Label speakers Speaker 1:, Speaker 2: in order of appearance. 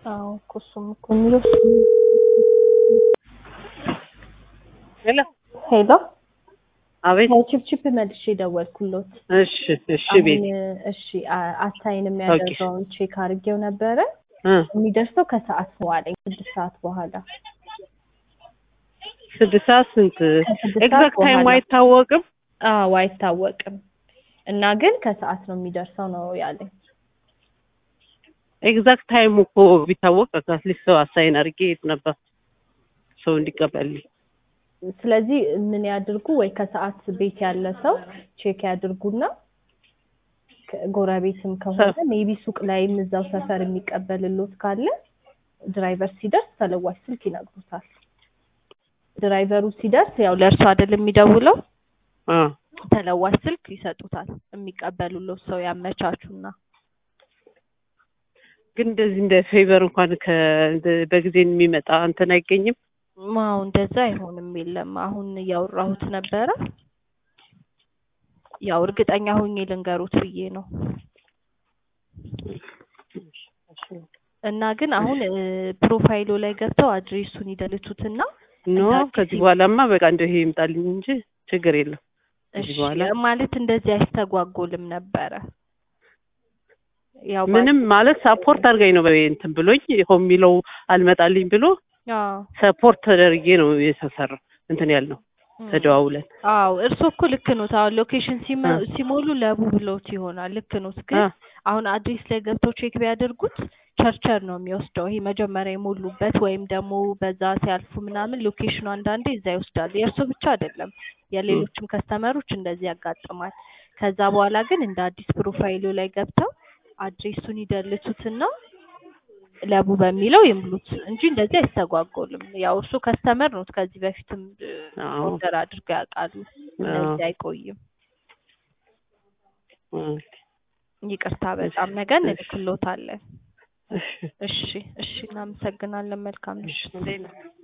Speaker 1: አዎ እኮ እሱም እኮ የሚለው
Speaker 2: ሄሎ
Speaker 1: ሄሎ
Speaker 2: አቤት።
Speaker 1: ቺፕቺፕ መልሼ ደወልኩሎት።
Speaker 2: እሺ እሺ ቤት
Speaker 1: አሁን እሺ አ- አሳይን የሚያደርገውን ቼክ አድርጌው ነበረ።
Speaker 2: እ
Speaker 1: የሚደርሰው ከሰዓት ነው አለኝ፣ ስድስት ሰዓት በኋላ
Speaker 2: ስድስት ሰዓት ስንት
Speaker 1: ከስድስት ሰዓት
Speaker 2: ኤግዛክት ታይም
Speaker 1: በኋላ።
Speaker 2: አይታወቅም።
Speaker 1: አዎ አይታወቅም። እና ግን ከሰዓት ነው የሚደርሰው ነው ያለኝ።
Speaker 2: ኤግዛክት ታይሙ እኮ ቢታወቅ አትሊስት ሰው አሳይን አድርጌ የት ነበር ሰው እንዲቀበልኝ።
Speaker 1: ስለዚህ ምን ያድርጉ ወይ ከሰዓት ቤት ያለ ሰው ቼክ ያድርጉና ከ- ጎረቤትም ከሆነ ሜቢ ሱቅ ላይም እዛው ሰፈር የሚቀበልሎት ካለ ድራይቨር ሲደርስ ተለዋሽ ስልክ ይነግሩታል። ድራይቨሩ ሲደርስ ያው ለእርሱ አይደል የሚደውለው
Speaker 2: አ
Speaker 1: ተለዋሽ ስልክ ይሰጡታል። የሚቀበሉሎት ሰው ያመቻቹና
Speaker 2: ግን እንደዚህ እንደ ፌቨር እንኳን ከ እንደ- በጊዜ የሚመጣ እንትን አይገኝም።
Speaker 1: ማው እንደዛ አይሆንም። የለም አሁን እያወራሁት ነበረ። ያው እርግጠኛ ሆኜ ልንገሩት ብዬ ነው። እና ግን አሁን እ፣ ፕሮፋይሉ ላይ ገብተው አድሬሱን ይደልቱትና
Speaker 2: ኖ
Speaker 1: እንዳዲስ
Speaker 2: ከዚህ በኋላማ በቃ እንደው ይሄ ይምጣልኝ እንጂ ችግር የለም። ከዚህ
Speaker 1: እሺ
Speaker 2: በኋላ
Speaker 1: ማለት እንደዚህ አይስተጓጎልም ነበረ። ያው
Speaker 2: ምንም ማለት ሳፖርት አድርጋኝ ነው በ- እንትን ብሎኝ ሆም የሚለው አልመጣልኝ ብሎ
Speaker 1: አዎ
Speaker 2: ሰፖርት ተደርጌ ነው የተሰራ እንትን ያልነው
Speaker 1: እም።
Speaker 2: ተደዋውለን
Speaker 1: አዎ እርሶ እኮ ልክ ኖት። አሁን ሎኬሽን ሲመ-
Speaker 2: አ።
Speaker 1: ሲሞሉ ለቡ ብሎት ይሆናል። ልክ ኖት። ግን
Speaker 2: አ
Speaker 1: አሁን አድሬስ ላይ ገብተው ቼክ ቢያደርጉት ቸርቸር ነው የሚወስደው። ይሄ መጀመሪያ የሞሉበት ወይም ደግሞ በዛ ሲያልፉ ምናምን ሎኬሽኑ አንዳንዴ እዛ ይወስዳል። የእርሶ ብቻ አይደለም፣ የሌሎችም ከስተመሮች እንደዚህ ያጋጥማል። ከዛ በኋላ ግን እንደ አዲስ ፕሮፋይሉ ላይ ገብተው አድሬሱን ይደልቱትና ለቡ በሚለው ይምሉት እንጂ እንደዚህ አይስተጓጎልም። ያው እርሱ ከስተመር ኖት፣ ከዚህ በፊትም
Speaker 2: አዎ
Speaker 1: ኦርደር አድርገው ያውቃሉ። እንደዚህ አይቆይም።
Speaker 2: አ
Speaker 1: ይቅርታ በጣም ነገ
Speaker 2: እሺ።
Speaker 1: እንልክሎታለን።
Speaker 2: እሺ
Speaker 1: እሺ እሺ፣ እናመሰግናለን። መልካም ምሽት።
Speaker 2: እሺ